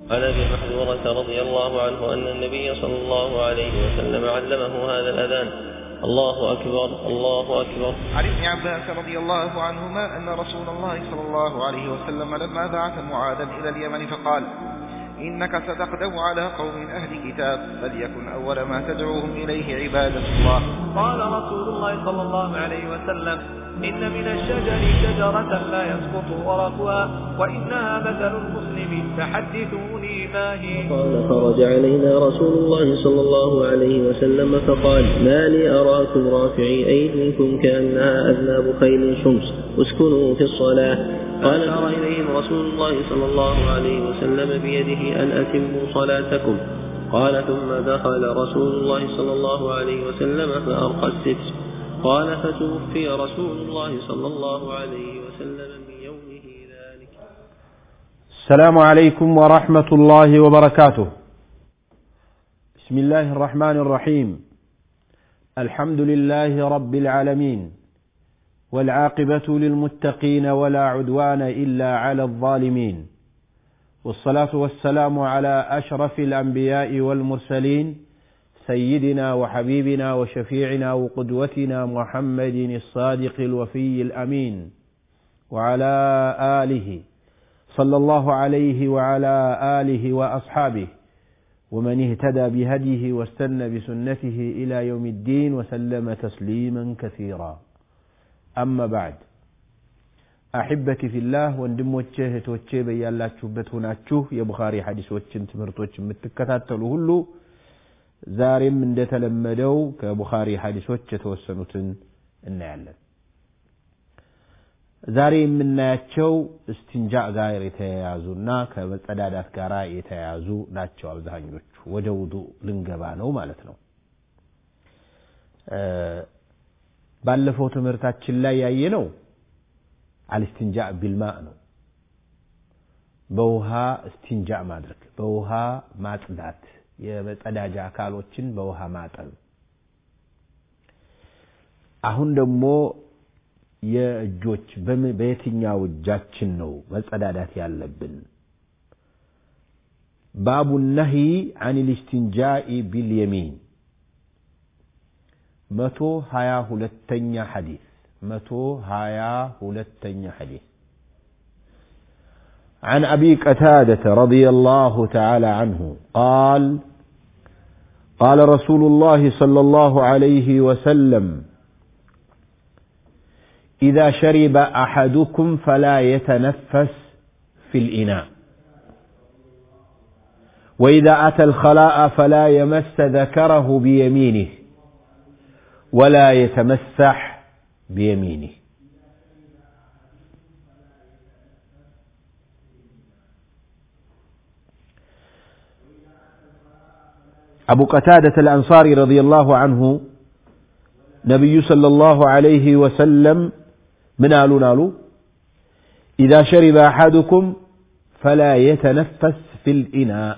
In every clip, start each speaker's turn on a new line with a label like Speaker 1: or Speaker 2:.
Speaker 1: عن ابي محذورة رضي الله عنه ان النبي صلى الله عليه وسلم علمه هذا الاذان الله اكبر الله اكبر
Speaker 2: عن ابن عباس رضي الله عنهما أن رسول الله صلى الله عليه وسلم لما بعث معاذا إلى اليمن فقال إنك ستقدم على قوم أهل كتاب فليكن أول ما تدعوهم إليه عبادة الله
Speaker 3: قال رسول الله صلى الله عليه وسلم إن من الشجر شجرة لا يسقط ورقها وإنها مثل المسلم فحدثوني ما هي
Speaker 1: قال خرج علينا رسول الله صلى الله عليه وسلم فقال ما لي أراكم رافعي أيديكم كأنها أذناب خيل شمس اسكنوا في الصلاة قال أشار إليهم رسول الله صلى الله عليه وسلم بيده أن أتموا صلاتكم قال ثم دخل رسول الله صلى الله عليه وسلم فأرقى الستر قال فتوفي رسول الله صلى الله عليه وسلم من يومه ذلك
Speaker 4: السلام عليكم ورحمة الله وبركاته. بسم الله الرحمن الرحيم. الحمد لله رب العالمين والعاقبة للمتقين ولا عدوان إلا على الظالمين. والصلاة والسلام على أشرف الأنبياء والمرسلين سيدنا وحبيبنا وشفيعنا وقدوتنا محمد الصادق الوفي الأمين وعلى آله صلى الله عليه وعلى آله وأصحابه ومن اهتدى بهديه واستنى بسنته إلى يوم الدين وسلم تسليما كثيرا أما بعد أحبتي في الله ወንድሞቼ እህቶቼ በያላችሁበት ሆናችሁ የቡኻሪ ሐዲሶችን ትምህርቶች የምትከታተሉ ሁሉ ዛሬም እንደተለመደው ከቡኻሪ ሐዲሶች የተወሰኑትን እናያለን። ዛሬ የምናያቸው እስቲንጃ ጋር የተያያዙና ከመጸዳዳት ጋር የተያያዙ ናቸው። አብዛኞቹ ወደ ውዱ ልንገባ ነው ማለት ነው። ባለፈው ትምህርታችን ላይ ያየነው አልስቲንጃ ቢልማ ነው። በውሃ እስቲንጃ ማድረግ፣ በውሃ ማጽዳት የመጸዳጃ አካሎችን በውሃ ማጠብ። አሁን ደግሞ የእጆች በየትኛው እጃችን ነው መጸዳዳት ያለብን? ባቡ ነሂ አን ልስትንጃኢ ቢልየሚን መቶ ሀያ ሁለተኛ ሐዲስ መቶ ሀያ ሁለተኛ ሐዲስ عن ابي قتاده رضي الله تعالى عنه قال قال رسول الله صلى الله عليه وسلم اذا شرب احدكم فلا يتنفس في الاناء واذا اتى الخلاء فلا يمس ذكره بيمينه ولا يتمسح بيمينه أبو قتادة الأنصاري رضي الله عنه نبي صلى الله عليه وسلم من قالوا نالوا إذا شرب أحدكم فلا يتنفس في الإناء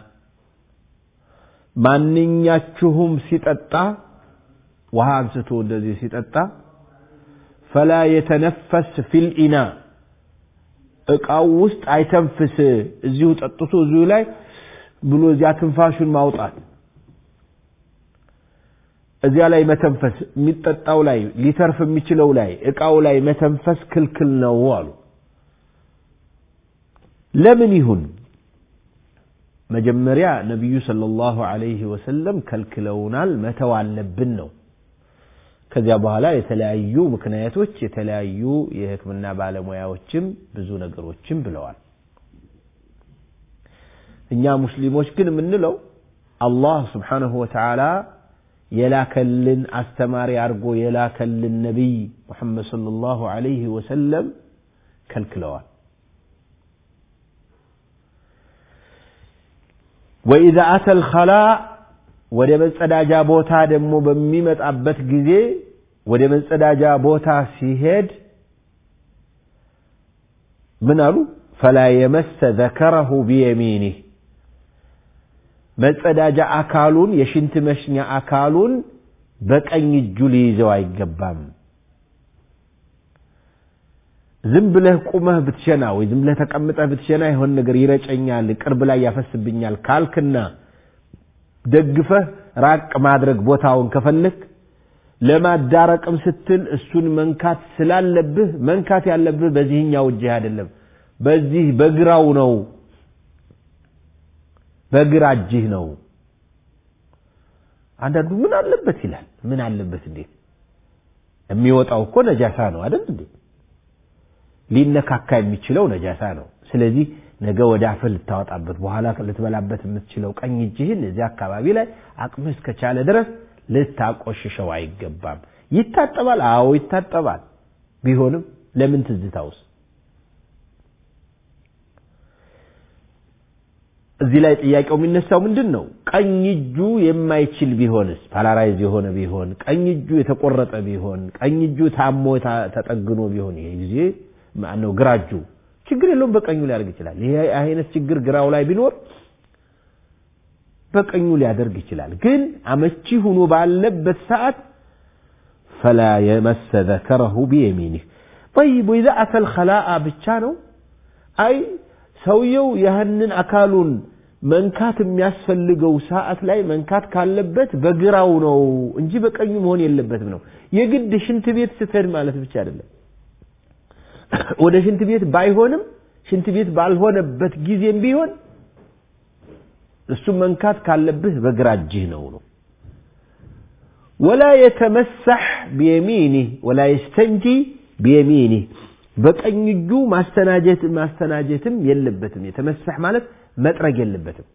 Speaker 4: ማንኛችሁም ሲጠጣ ውሃ አንስቶ እንደዚህ ሲጠጣ ፈላ የተነፈስ ፊል ኢና እቃው ውስጥ አይተንፍስ እዚሁ ጠጥቶ እዚሁ ላይ ብሎ እዚያ ትንፋሹን ማውጣት እዚያ ላይ መተንፈስ የሚጠጣው ላይ ሊተርፍ የሚችለው ላይ እቃው ላይ መተንፈስ ክልክል ነው አሉ። ለምን ይሁን? መጀመሪያ ነቢዩ ሰለላሁ ዐለይሂ ወሰለም ከልክለውናል፣ መተው አለብን ነው። ከዚያ በኋላ የተለያዩ ምክንያቶች የተለያዩ የሕክምና ባለሙያዎችም ብዙ ነገሮችም ብለዋል። እኛ ሙስሊሞች ግን የምንለው አላህ ስብሓነሁ ወተዓላ የላከልን አስተማሪ አድርጎ የላከልን ነቢይ ሙሐመድ ሰለላሁ ዐለይሂ ወሰለም ከልክለዋል። ወኢዛ አተል ኸላ ወደ መጸዳጃ ቦታ ደግሞ በሚመጣበት ጊዜ ወደ መጸዳጃ ቦታ ሲሄድ ምን አሉ? ፈላ የመሰ ዘከረሁ ቢየሚኒህ መጸዳጃ አካሉን የሽንት መሽኛ አካሉን በቀኝ እጁ ሊይዘው አይገባም። ዝም ብለህ ቁመህ ብትሸና ወይ ዝም ብለህ ተቀምጠህ ብትሸና የሆን ነገር ይረጨኛል፣ ቅርብ ላይ ያፈስብኛል ካልክና ደግፈህ ራቅ ማድረግ ቦታውን ከፈለክ ለማዳረቅም ስትል እሱን መንካት ስላለብህ መንካት ያለብህ በዚህኛው እጅህ አይደለም፣ በዚህ በግራው ነው፣ በግራ እጅህ ነው። አንዳንዱ ምን አለበት ይላል። ምን አለበት እንዴት? የሚወጣው እኮ ነጃሳ ነው አይደል እንዴ? ሊነካካ የሚችለው ነጃሳ ነው። ስለዚህ ነገ ወደ አፍህ ልታወጣበት በኋላ ልትበላበት የምትችለው ቀኝ እጅህን እዚያ አካባቢ ላይ አቅምህ እስከቻለ ድረስ ልታቆሽሸው አይገባም። ይታጠባል። አዎ ይታጠባል። ቢሆንም ለምን ትዝታውስ? እዚህ ላይ ጥያቄው የሚነሳው ምንድን ነው? ቀኝ እጁ የማይችል ቢሆንስ? ፓላራይዝ የሆነ ቢሆን፣ ቀኝ እጁ የተቆረጠ ቢሆን፣ ቀኝ እጁ ታሞ ተጠግኖ ቢሆን፣ ይሄ ጊዜ ማነው ግራ እጁ ችግር የለውም፣ በቀኙ ሊያደርግ ይችላል። ይሄ አይነት ችግር ግራው ላይ ቢኖር በቀኙ ሊያደርግ ይችላል። ግን አመቺ ሆኖ ባለበት ሰዓት ፈላ የመሰ ዘከረሁ ቢየሚኒህ ጠይብ ወኢዛ አተል ኸላአ ብቻ ነው አይ ሰውየው ያህንን አካሉን መንካት የሚያስፈልገው ሰዓት ላይ መንካት ካለበት በግራው ነው እንጂ በቀኙ መሆን የለበትም ነው። የግድ ሽንት ቤት ስትሄድ ማለት ብቻ አይደለም። ወደ ሽንት ቤት ባይሆንም ሽንት ቤት ባልሆነበት ጊዜም ቢሆን እሱ መንካት ካለብህ በግራ እጅህ ነው ነው። ወላ የተመሳሕ ቢየሚኒህ ወላ የስተንጂ ቢየሚኒህ በቀኝ እጁ ማስተናጀት ማስተናጀትም የለበትም። የተመሳሕ ማለት መጥረግ የለበትም።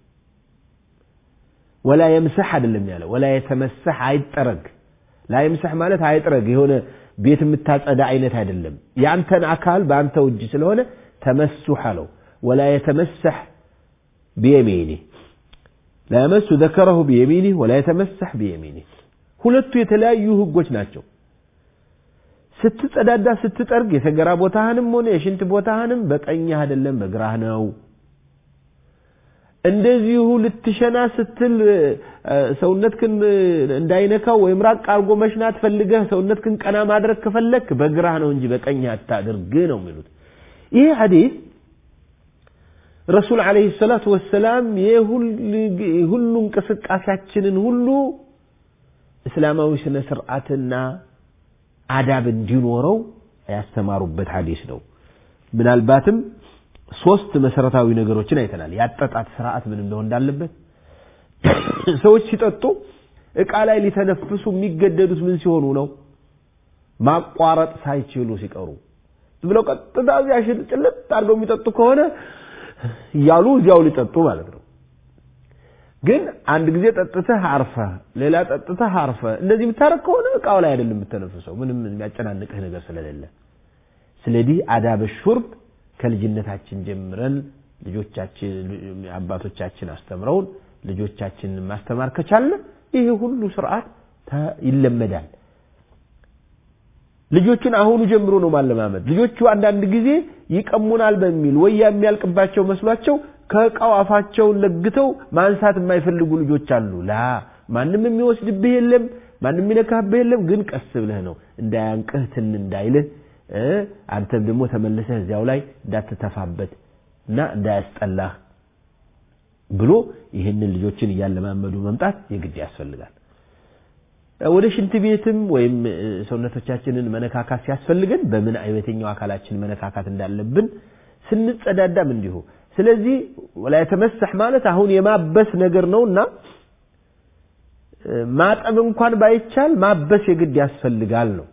Speaker 4: ወላ የምሰሕ አይደለም ያለ ወላ የተመሳሕ አይጠረግ። ላ የምሰሕ ማለት አይጥረግ የሆነ ቤት የምታጸዳ አይነት አይደለም። የአንተን አካል በአንተው እጅ ስለሆነ ተመሱሕ አለው። ወላ የተመሳሕ ቢየሚኒህ ላ የመሱ ዘከረሁ ቢየሚኒህ ወላ የተመሳሕ ቢየሚኒህ ሁለቱ የተለያዩ ህጎች ናቸው። ስትጸዳዳ ስትጠርግ የሰገራ ቦታህንም ሆነ የሽንት ቦታህንም በቀኝህ አይደለም በግራህ ነው። እንደዚሁ ልትሸና ስትል ሰውነትክን እንዳይነካው ወይም ራቅ አድርጎ መሽናት ፈልገህ ሰውነትክን ቀና ማድረግ ከፈለክ በግራህ ነው እንጂ በቀኝህ አታድርግ ነው የሚሉት። ይህ ሐዲስ ረሱል ዓለይሂ ሰላቱ ወሰላም የሁሉ እንቅስቃሴያችንን ሁሉ እስላማዊ ስነ ስርዓትና አዳብ እንዲኖረው ያስተማሩበት ሐዲስ ነው። ምናልባትም ሶስት መሰረታዊ ነገሮችን አይተናል። ያጠጣት ስርዓት ምን እንደሆነ እንዳለበት ሰዎች ሲጠጡ እቃ ላይ ሊተነፍሱ የሚገደዱት ምን ሲሆኑ ነው? ማቋረጥ ሳይችሉ ሲቀሩ ብለው ቀጥታ እዚያ ጭልጥ አድርገው የሚጠጡ ከሆነ እያሉ እዚያው ሊጠጡ ማለት ነው። ግን አንድ ጊዜ ጠጥተህ አርፈህ ሌላ ጠጥተህ አርፈህ እንደዚህ የምታረግ ከሆነ እቃው ላይ አይደለም የምተነፍሰው፣ ምንም የሚያጨናንቅህ ነገር ስለሌለ። ስለዚህ አዳበ ሹርብ ከልጅነታችን ጀምረን ልጆቻችን አባቶቻችን አስተምረውን ልጆቻችንን ማስተማር ከቻለ ይሄ ሁሉ ስርዓት ይለመዳል። ልጆቹን አሁኑ ጀምሮ ነው ማለማመድ። ልጆቹ አንዳንድ ጊዜ ይቀሙናል በሚል ወይ የሚያልቅባቸው መስሏቸው ከእቃው አፋቸውን ለግተው ማንሳት የማይፈልጉ ልጆች አሉ። ላ ማንም የሚወስድብህ የለም፣ ማንም የሚነካብህ የለም። ግን ቀስ ብለህ ነው እንዳያንቅህ ትን እንዳይልህ አንተም ደግሞ ተመልሰህ እዚያው ላይ እንዳትተፋበት እና እንዳያስጠላህ ብሎ ይህንን ልጆችን እያለማመዱ መምጣት የግድ ያስፈልጋል። ወደ ሽንት ቤትም ወይም ሰውነቶቻችንን መነካካት ሲያስፈልገን በምን የትኛው አካላችን መነካካት እንዳለብን ስንጸዳዳም እንዲሁ። ስለዚህ ወላ የተመሰሕ ማለት አሁን የማበስ ነገር ነውና ማጠብ እንኳን ባይቻል ማበስ የግድ ያስፈልጋል ነው።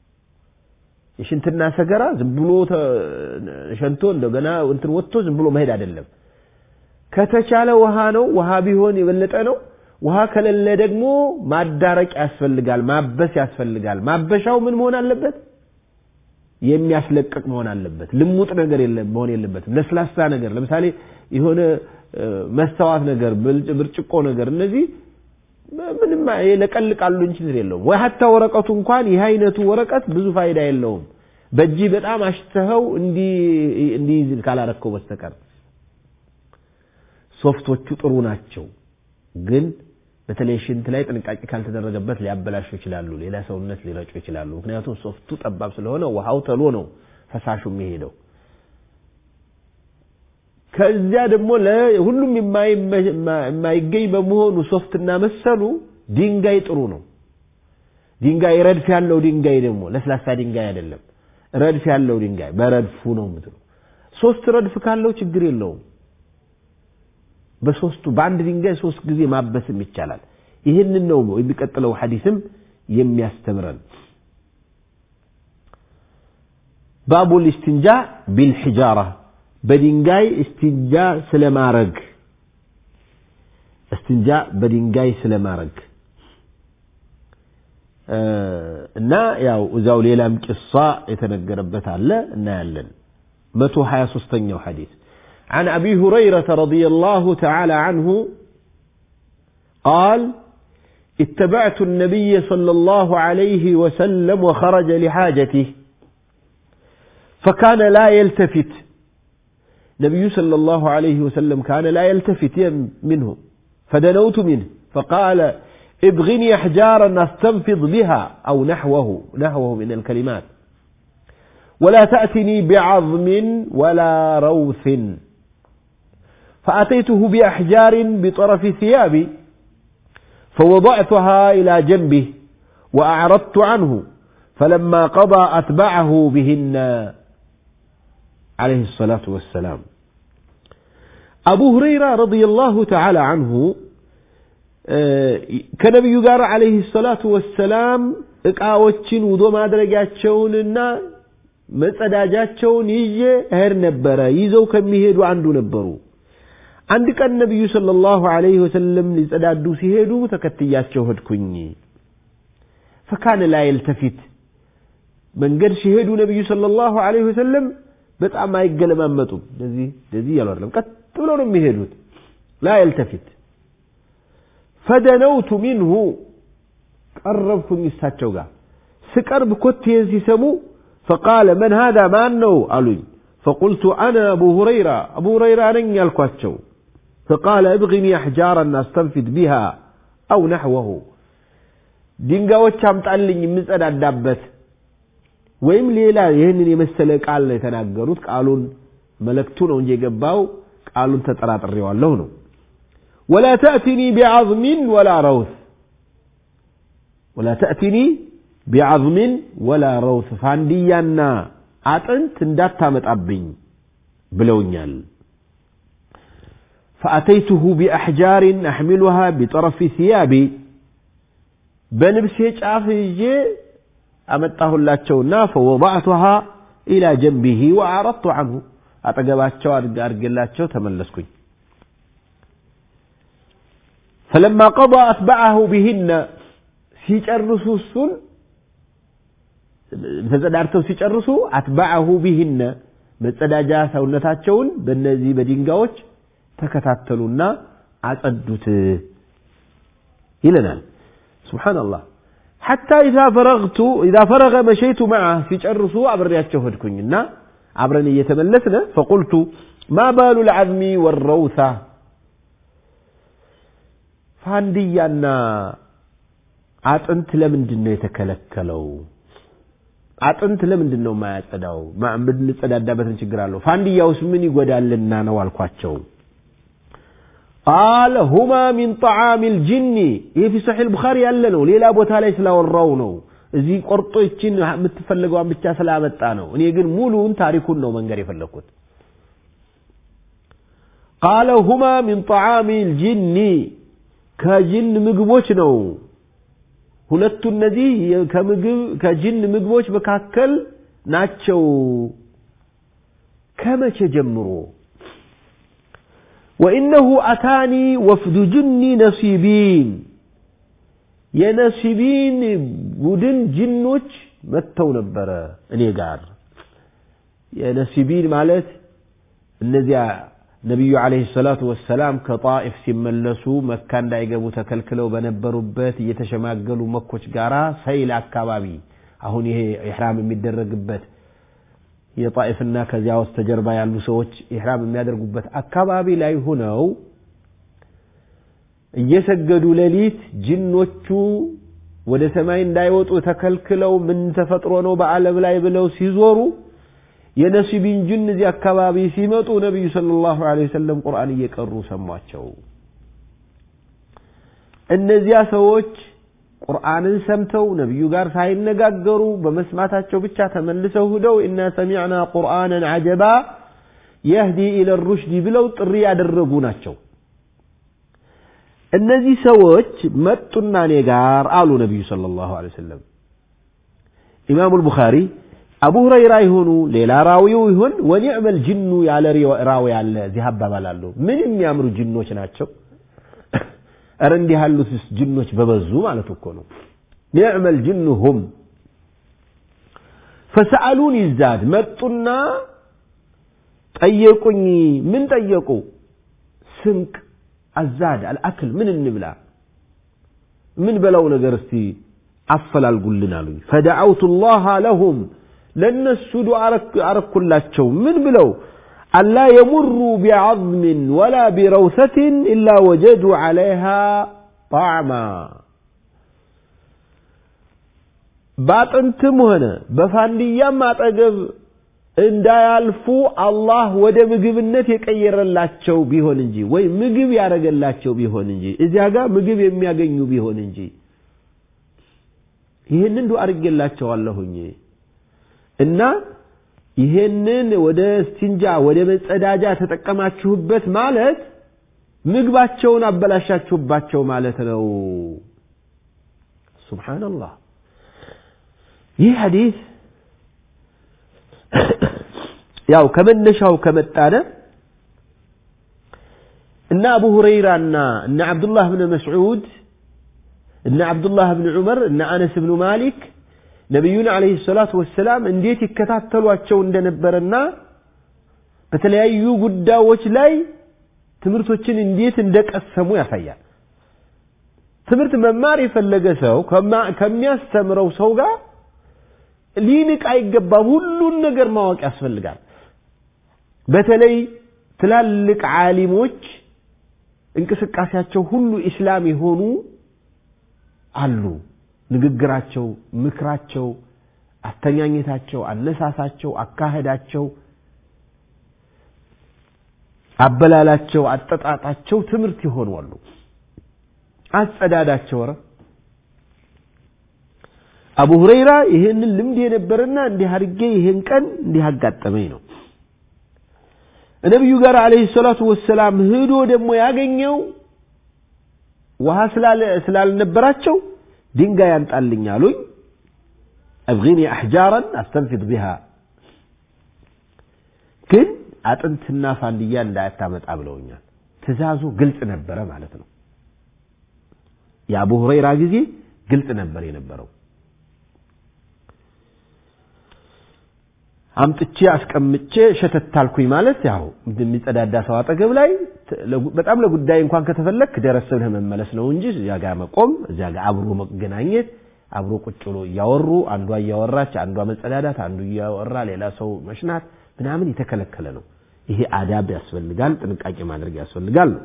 Speaker 4: የሽንትና ሰገራ ዝም ብሎ ሸንቶ እንደገና እንትን ወጥቶ ዝም ብሎ መሄድ አይደለም። ከተቻለ ውሃ ነው፣ ውሃ ቢሆን የበለጠ ነው። ውሃ ከሌለ ደግሞ ማዳረቅ ያስፈልጋል፣ ማበስ ያስፈልጋል። ማበሻው ምን መሆን አለበት? የሚያስለቅቅ መሆን አለበት። ልሙጥ ነገር መሆን የለበትም። ለስላሳ ነገር ለምሳሌ የሆነ መስተዋት ነገር፣ ብርጭቆ ነገር እነዚህ ምንም ለቀልቃሉ እንጂ እንትን የለውም። ወይ ሀታ ወረቀቱ እንኳን ይህ አይነቱ ወረቀት ብዙ ፋይዳ የለውም። በእጅ በጣም አሽተኸው እንዲይዝ ካላረከው በስተቀር ሶፍቶቹ ጥሩ ናቸው ግን በተለይ ሽንት ላይ ጥንቃቄ ካልተደረገበት ሊያበላሹ ይችላሉ። ሌላ ሰውነት ሊረጩ ይችላሉ። ምክንያቱም ሶፍቱ ጠባብ ስለሆነ ውሃው ተሎ ነው ፈሳሹ የሚሄደው ከዚያ ደግሞ ለሁሉም የማይገኝ በመሆኑ ሶፍትና መሰሉ ድንጋይ ጥሩ ነው ድንጋይ ረድፍ ያለው ድንጋይ ደግሞ ለስላሳ ድንጋይ አይደለም ረድፍ ያለው ድንጋይ በረድፉ ነው የምትሉ ሶስት ረድፍ ካለው ችግር የለውም በሶስቱ በአንድ ድንጋይ ሶስት ጊዜ ማበስም ይቻላል ይህንን ነው የሚቀጥለው ሐዲስም የሚያስተምረን ባቡ ልስትንጃ ቢልሒጃራ በድንጋይ እስትንጃ ስለማረግ እስትንጃ በድንጋይ ስለማረግ እና ያው እዛው ሌላም ቂሳ የተነገረበት አለ እናያለን መቶ ሀያ ሶስተኛው ሐዲስ عن أبي هريرة رضي الله تعالى عنه قال اتبعت النبي صلى الله عليه وسلم وخرج لحاجته فكان لا يلتفت نبي صلى الله عليه وسلم كان لا يلتفت منه فدنوت منه فقال ابغني احجارا استنفض بها او نحوه نحوه من الكلمات ولا تاتني بعظم ولا روث فاتيته باحجار بطرف ثيابي فوضعتها الى جنبه واعرضت عنه فلما قضى اتبعه بهن عليه الصلاه والسلام ابو هريره رضي الله تعالى عنه ከነቢዩ ጋር አለይሂ ሰላቱ ወሰላም እቃዎችን ውዶ ማድረጊያቸውንና መጸዳጃቸውን ይዤ እሄድ ነበረ ይዘው ከሚሄዱ አንዱ ነበሩ አንድ ቀን ነቢዩ ሰለላሁ ዐለይሂ ወሰለም ሊጸዳዱ ሲሄዱ ተከትያቸው ሄድኩኝ ፈካነ ላ የልተፊት መንገድ ሲሄዱ ነቢዩ ሰለላሁ ዐለይሂ ወሰለም በጣም አይገለማመጡም እንደዚህ እንደዚህ እያሉ አይደለም ቀጥ ብለው ነው የሚሄዱት ላ የልተፊት ፈደነውቱ ሚንሁ ቀረብኩኝ እሳቸው ጋር ስቀርብ ኮቴን ሲሰሙ ፈቃለ መን ሃዳ ማን ነው አሉኝ فقلت أنا أبو هريرة أبو هريرة نن يالكواتشو فقال ابغني أحجارا أستنفد بها أو نحوه ድንጋዮች አምጣልኝ የምጸዳዳበት ወይም ሌላ ይህንን የመሰለ ቃል ነው የተናገሩት ቃሉን መለክቱ ነው እንጂ የገባው ቃሉን ተጠራጥሬዋለሁ ነው ولا تأتني بعظم ولا روث ولا تأتني بعظم ولا روث ፋንድያና አጥንት እንዳታመጣብኝ ብለውኛል فأتيته بأحجار أحملها بطرف ثيابي በልብሴ ጫፍ ይዤ አመጣሁላቸውና ፈወضعتها إلى جنبه وأعرضت عنه አጠገባቸው አድርጌላቸው ተመለስኩኝ فلما قضى أتبعه بهن ሲጨርሱ እሱን ተጸዳድተው ሲጨርሱ አትበዐሁ ቢህነ መጸዳጃ ሰውነታቸውን በእነዚህ በድንጋዮች ተከታተሉና አጸዱት ይለናል ስብሓንላህ ሐታ ኢዛ ፈረግቱ ኢዛ ፈረገ መሸይቱ መዓ ሲጨርሱ አብሬያቸው ሄድኩኝና አብረን እየተመለስነ ፈቁልቱ ማ ባሉ ልዓዝሚ ወረውሳ ፋንድያና አጥንት ለምንድን ነው የተከለከለው አጥንት ለምንድን ነው የማያጸዳው ብንጸዳዳበትን ችግር አለው ፋንድያውስ ምን ይጎዳልና ነው አልኳቸው ቃለ ሁማ ሚን ጣዓም ልጅኒ ይህ ፊ ሰሒህ ልቡኻሪ ያለ ነው ሌላ ቦታ ላይ ስላወራው ነው እዚህ ቆርጦ ይችን የምትፈልገዋን ብቻ ስላመጣ ነው እኔ ግን ሙሉውን ታሪኩን ነው መንገር የፈለግኩት ቃለ ሁማ ሚን ጣዓም ልጅኒ ከጅን ምግቦች ነው ሁለቱ እነዚህ ከምግብ ከጅን ምግቦች መካከል ናቸው ከመቼ ጀምሮ ወኢነሁ አታኒ ወፍዱ ጅኒ ነሲቢን የነሲቢን ቡድን ጅኖች መጥተው ነበረ እኔ ጋር የነሲቢን ማለት እነዚያ ነቢዩ ዓለይሂ ሰላቱ ወሰላም ከጣኢፍ ሲመለሱ መካ እንዳይገቡ ተከልክለው በነበሩበት እየተሸማገሉ መኮች ጋራ ሰይል አካባቢ አሁን ይሄ ኢሕራም የሚደረግበት የጣኢፍና ከዚያ ውስጥ ተጀርባ ያሉ ሰዎች ኢሕራም የሚያደርጉበት አካባቢ ላይ ሁነው እየሰገዱ ሌሊት ጅኖቹ ወደ ሰማይ እንዳይወጡ ተከልክለው ምን ተፈጥሮ ነው በዓለም ላይ ብለው ሲዞሩ የነሲቢን ጅን እዚህ አካባቢ ሲመጡ ነቢዩ ሰለላሁ ዐለይሂ ወሰለም ቁርአን እየቀሩ ሰሟቸው። እነዚያ ሰዎች ቁርአንን ሰምተው ነቢዩ ጋር ሳይነጋገሩ በመስማታቸው ብቻ ተመልሰው ሂደው ኢና ሰሚዕና ቁርአንን አጀባ የህዲ ኢለ ሩሽዲ ብለው ጥሪ ያደረጉ ናቸው። እነዚህ ሰዎች መጡና እኔ ጋር አሉ ነቢዩ ሰለላሁ ዐለይሂ ወሰለም። ኢማሙ አልቡኻሪ አቡ ሁረይራ ይሆኑ ሌላ ራዊው ይሁን ወኒዕመል ጅኑ ያለ ራዊ ያለ እዚህ አባባል አለው። ምን የሚያምሩ ጅኖች ናቸው። እረ እንዲህ ያሉት ጅኖች በበዙ ማለት እኮ ነው። ኒዕመል ጅኑ ሁም ፈሰአሉን ይዛድ መጡና ጠየቁኝ። ምን ጠየቁ? ስንቅ አዛድ አልአክል ምን እንብላ ምን በላው ነገር እስቲ አፈላልጉልን አሉኝ። ፈደዐውቱ ላህ ለሁም ለእነሱ ዱዓ አረኩላቸው። ምን ብለው አላ የሙሩ ቢዐዝምን ወላ ቢረውሰትን ኢላ ወጀዱ ዐለይሃ ጣዕማ በአጥንትም ሆነ በፋንድያም አጠገብ እንዳያልፉ አላህ ወደ ምግብነት የቀየረላቸው ቢሆን እንጂ ወይ ምግብ ያደረገላቸው ቢሆን እንጂ እዚያ ጋር ምግብ የሚያገኙ ቢሆን እንጂ ይህንን ዱዓ አድርጌላቸዋለሁኝ እና ይሄንን ወደ ስቲንጃ ወደ መጸዳጃ ተጠቀማችሁበት ማለት ምግባቸውን አበላሻችሁባቸው ማለት ነው። ሱብሓነላህ። ይህ ሐዲስ ያው ከመነሻው ከመጣነ እነ አቡ ሁረይራና እነ ዓብዱላህ ብን መስዑድ እነ ዓብዱላህ ብን ዑመር እነ አነስ ብኑ ማሊክ ነቢዩን ዓለይሂ ሰላቱ ወሰላም እንዴት ይከታተሏቸው እንደነበረና በተለያዩ ጉዳዮች ላይ ትምህርቶችን እንዴት እንደቀሰሙ ያሳያል። ትምህርት መማር የፈለገ ሰው ከሚያስተምረው ሰው ጋር ሊንቅ አይገባም። ሁሉን ነገር ማወቅ ያስፈልጋል። በተለይ ትላልቅ ዓሊሞች እንቅስቃሴያቸው ሁሉ ኢስላም የሆኑ አሉ። ንግግራቸው፣ ምክራቸው፣ አስተኛኘታቸው፣ አነሳሳቸው፣ አካሄዳቸው፣ አበላላቸው፣ አጠጣጣቸው ትምህርት የሆኑ አሉ። አጸዳዳቸው ኧረ አቡ ሁረይራ ይሄንን ልምድ የነበረና እንዲህ አድርጌ ይሄን ቀን እንዲህ አጋጠመኝ ነው። ነቢዩ ጋር አለይሂ ሰላቱ ወሰላም ሂዶ ደግሞ ያገኘው ውሃ ስላልነበራቸው ድንጋይ ያምጣልኝ አሉኝ። አብጊኒ አሕጃራን አስተንፊድ ቢሃ ግን አጥንትና ፋንድያ እንዳያታመጣ ብለውኛል። ትእዛዙ ግልጽ ነበረ ማለት ነው። የአቡ ሁረይራ ጊዜ ግልጽ ነበር የነበረው። አምጥቼ አስቀምጬ ሸተታልኩኝ ማለት ያው የሚጸዳዳ ሰው አጠገብ ላይ በጣም ለጉዳይ እንኳን ከተፈለክ ደረስ ብለህ መመለስ ነው እንጂ እዚያ ጋር መቆም እዚያ ጋር አብሮ መገናኘት አብሮ ቁጭ ብሎ እያወሩ አንዷ እያወራች አንዷ መጸዳዳት አንዱ እያወራ ሌላ ሰው መሽናት ምናምን የተከለከለ ነው። ይሄ አዳብ ያስፈልጋል፣ ጥንቃቄ ማድረግ ያስፈልጋል ነው።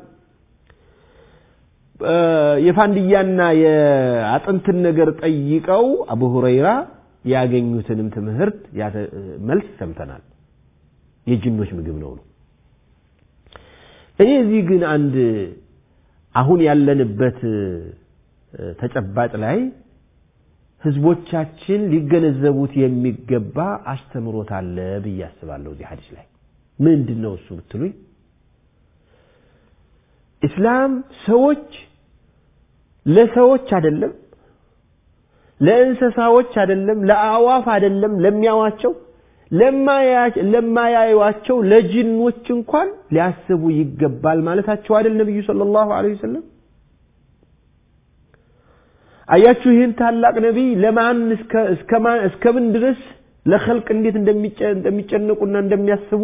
Speaker 4: የፋንድያና የአጥንትን ነገር ጠይቀው አቡ ሁረይራ ያገኙትንም ትምህርት መልስ ሰምተናል። የጅኖች ምግብ ነው ነው። እኔ እዚህ ግን አንድ አሁን ያለንበት ተጨባጭ ላይ ህዝቦቻችን ሊገነዘቡት የሚገባ አስተምሮት አለ ብዬ አስባለሁ። እዚህ ሀዲስ ላይ ምንድን ነው እሱ ብትሉኝ ኢስላም ሰዎች ለሰዎች አይደለም ለእንስሳዎች አይደለም፣ ለአእዋፍ አይደለም፣ ለሚያዋቸው ለማያዩዋቸው ለጅኖች እንኳን ሊያስቡ ይገባል ማለታቸው አይደል ነቢዩ ሰለላሁ ዐለይሂ ወሰለም። አያችሁ ይህን ታላቅ ነቢይ ለማን እስከምን ድረስ ለኸልቅ እንዴት እንደሚጨነቁና እንደሚያስቡ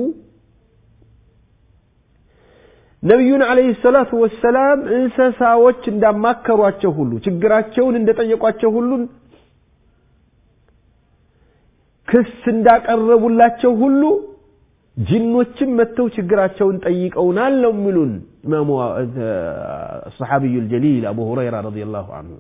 Speaker 4: ነቢዩን ዓለይሂ ሰላቱ ወሰላም እንስሳዎች እንዳማከሯቸው ሁሉ ችግራቸውን እንደጠየቋቸው ሁሉን ክስ እንዳቀረቡላቸው ሁሉ ጅኖችም መጥተው ችግራቸውን ጠይቀውናል ነው የሚሉን ኢማሙ ሰሓቢዩ ልጀሊል አቡ ሁረይራ ረዲየላሁ አንሁ።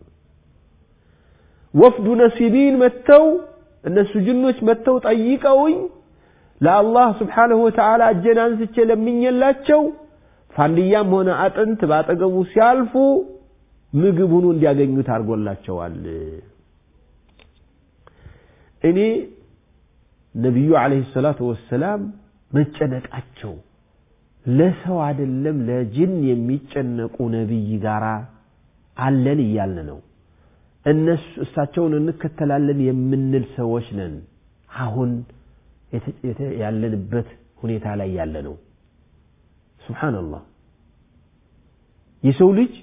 Speaker 4: ወፍዱ ነሲቢን መጥተው እነሱ ጅኖች መጥተው ጠይቀውኝ ለአላህ ስብሓንሁ ወተዓላ እጄን አንስቼ ለምኜላቸው ፋንድያም ሆነ አጥንት ባጠገቡ ሲያልፉ ምግብ ሁኑ እንዲያገኙት አድርጎላቸዋል እኔ ነቢዩ ዓለይሂ ሰላቱ ወሰላም መጨነቃቸው ለሰው አይደለም ለጅን የሚጨነቁ ነቢይ ጋር አለን እያልን ነው እነሱ እሳቸውን እንከተላለን የምንል ሰዎች ነን አሁን ያለንበት ሁኔታ ላይ ያለ ነው ስብሓንላህ የሰው ልጅ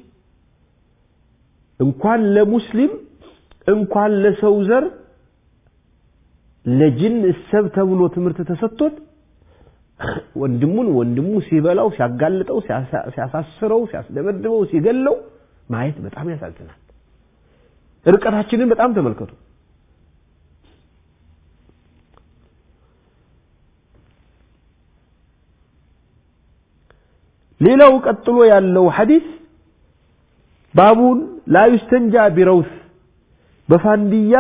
Speaker 4: እንኳን ለሙስሊም እንኳን ለሰው ዘር ለጅን እሰብ ተብሎ ትምህርት ተሰጥቶት ወንድሙን ወንድሙ ሲበላው ሲያጋልጠው ሲያሳስረው ሲያስደበድበው ሲገለው ማየት በጣም ያሳዝናል ርቀታችንን በጣም ተመልከቱ ሌላው ቀጥሎ ያለው ሐዲስ ባቡን ላ ዩስተንጃ ቢረውስ በፋንድያ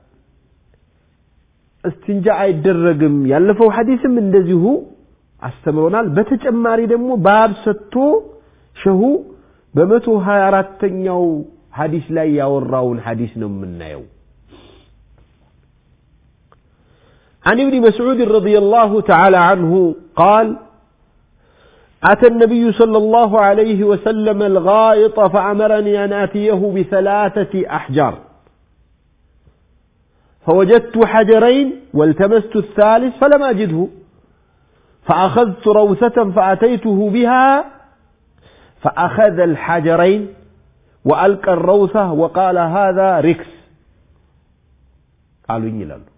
Speaker 4: እስትንጃ አይደረግም ያለፈው ሐዲስም እንደዚሁ አስተምሮናል በተጨማሪ ደግሞ ባብ ሰጥቶ ሸሁ በመቶ ሀያ አራተኛው ሐዲስ ላይ ያወራውን ሐዲስ ነው የምናየው عن ابن مسعود رضي الله تعالى عنه قال أتى النبي صلى الله عليه وسلم الغائط فأمرني أن آتيه بثلاثة أحجار فوجدت حجرين والتمست الثالث فلم أجده فأخذت روثة فأتيته بها فأخذ الحجرين وألقى الروثة وقال هذا ركس قالوا إني لأنه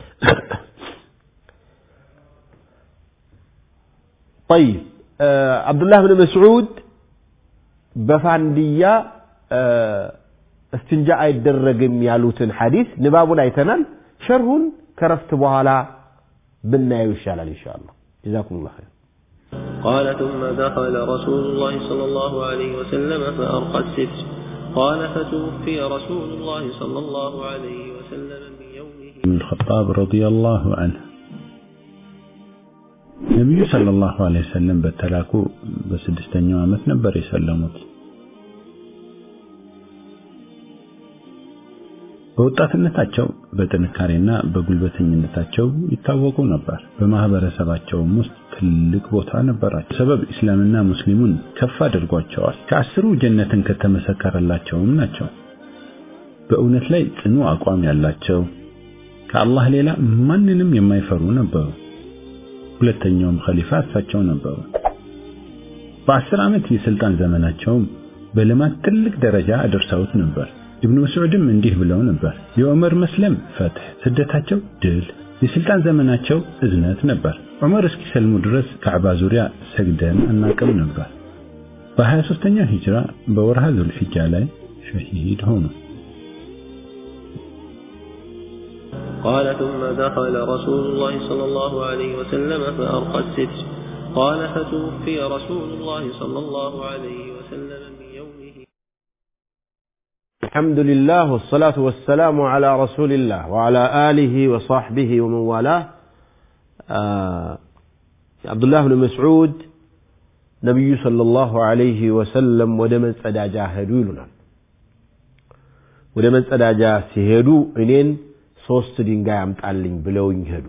Speaker 4: طيب آه عبد الله بن مسعود بفاندية آه استنجاء አይደረግም ያሉትን ሐዲስ ንባቡን አይተናል ሸርሁን ከረፍት በኋላ ብናየው ይሻላል ኢንሻአላህ ጀዛኩም ላሁ ኸይር
Speaker 1: قال ثم دخل رسول الله صلى الله عليه وسلم فأرقى الستر قال فتوفي رسول الله صلى الله عليه وسلم من يومه
Speaker 5: بن الخطاب رضي الله عنه ነቢዩ ሰለላሁ ዐለይሂ ወሰለም በተላኩ በስድስተኛው ዓመት ነበር የሰለሙት። በወጣትነታቸው በጥንካሬና በጉልበተኝነታቸው ይታወቁ ነበር። በማህበረሰባቸውም ውስጥ ትልቅ ቦታ ነበራቸው። ሰበብ እስላምና ሙስሊሙን ከፍ አድርጓቸዋል። ከአስሩ ጀነትን ከተመሰከረላቸውም ናቸው። በእውነት ላይ ጽኑ አቋም ያላቸው ከአላህ ሌላ ማንንም የማይፈሩ ነበሩ። ሁለተኛውም ኸሊፋ እሳቸው ነበሩ። በአስር ዓመት የስልጣን ዘመናቸውም በልማት ትልቅ ደረጃ አደርሰውት ነበር። ኢብኑ መስዑድም እንዲህ ብለው ነበር፣ የዑመር መስለም ፈትህ፣ ስደታቸው ድል፣ የስልጣን ዘመናቸው እዝነት ነበር። ዑመር እስኪሰልሙ ድረስ ካዕባ ዙሪያ ሰግደን አናቅም ነበር። በ23ኛው ሂጅራ በወርሃ ዙልሒጃ ላይ ሸሂድ ሆኑ።
Speaker 1: قال ثم دخل رسول الله صلى الله عليه وسلم فأرقى الستر قال فتوفي رسول الله صلى الله عليه وسلم من يومه
Speaker 4: الحمد لله والصلاة والسلام على رسول الله وعلى آله وصحبه ومن والاه آه عبد الله بن مسعود نبي صلى الله عليه وسلم ودمن سداجا هدو يلنا ودمن سداجا سيهدو إنين ሶስት ድንጋይ አምጣልኝ ብለውኝ ሄዱ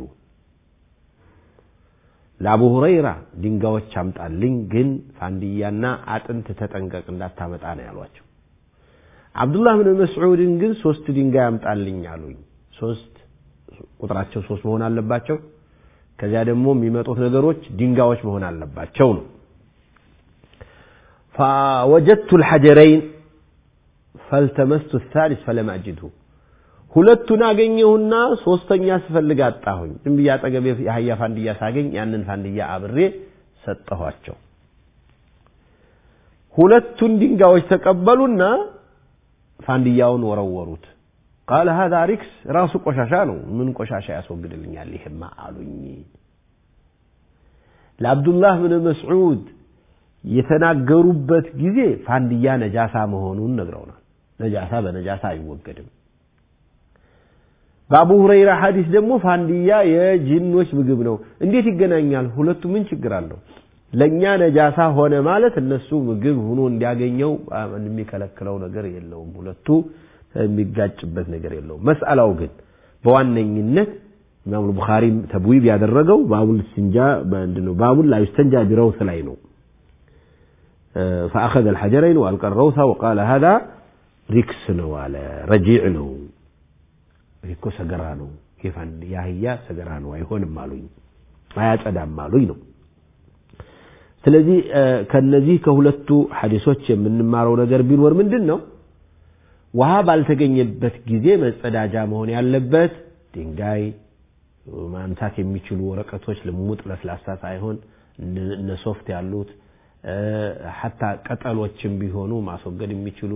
Speaker 4: ለአቡ ሁረይራ ድንጋዮች አምጣልኝ ግን ፋንድያና አጥንት ተጠንቀቅ እንዳታመጣ ነው ያሏቸው አብዱላህ ብን መስዑድን ግን ሶስት ድንጋይ አምጣልኝ አሉኝ ሶስት ቁጥራቸው ሶስት መሆን አለባቸው ከዚያ ደግሞ የሚመጡት ነገሮች ድንጋዮች መሆን አለባቸው ነው فوجدت الحجرين فالتمست الثالث فلم أجده ሁለቱን አገኘሁና ሶስተኛ ስፈልግ አጣሁኝ ዝም ብዬ አጠገቤ የአህያ ፋንድያ ሳገኝ ያንን ፋንድያ አብሬ ሰጠኋቸው ሁለቱን ድንጋዮች ተቀበሉና ፋንድያውን ወረወሩት ቃለ ሀዛ ሪክስ ራሱ ቆሻሻ ነው ምን ቆሻሻ ያስወግድልኛል ይህማ አሉኝ ለአብዱላህ ብን መስዑድ የተናገሩበት ጊዜ ፋንድያ ነጃሳ መሆኑን ነግረውናል ነጃሳ በነጃሳ አይወገድም በአቡ ሁረይራ ሐዲስ ደግሞ ፋንዲያ የጂኖች ምግብ ነው። እንዴት ይገናኛል? ሁለቱ ምን ችግር አለው? ለእኛ ነጃሳ ሆነ ማለት እነሱ ምግብ ሆኖ እንዲያገኘው የሚከለክለው ነገር የለውም። ሁለቱ የሚጋጭበት ነገር የለውም። መስአላው ግን በዋነኝነት ኢማም ቡኻሪም ተብዊብ ያደረገው ባቡል ስንጃ ምንድነው ባቡል ላ ዩስተንጃ ቢረውስ ላይ ነው። فأخذ الحجرين وألقى الروث وقال هذا ሪክስ ነው አለ ረጂዕ ነው እኮ ሰገራ ነው ኬፋን የአህያ ሰገራ ነው አይሆንም አሉኝ አያጸዳም አሉኝ ነው ስለዚህ ከነዚህ ከሁለቱ ሐዲሶች የምንማረው ነገር ቢኖር ምንድን ነው ውሃ ባልተገኘበት ጊዜ መጸዳጃ መሆን ያለበት ድንጋይ ማንሳት የሚችሉ ወረቀቶች ልሙጥ ለስላሳ ሳይሆን እነ ሶፍት ያሉት ሐታ ቅጠሎችም ቢሆኑ ማስወገድ የሚችሉ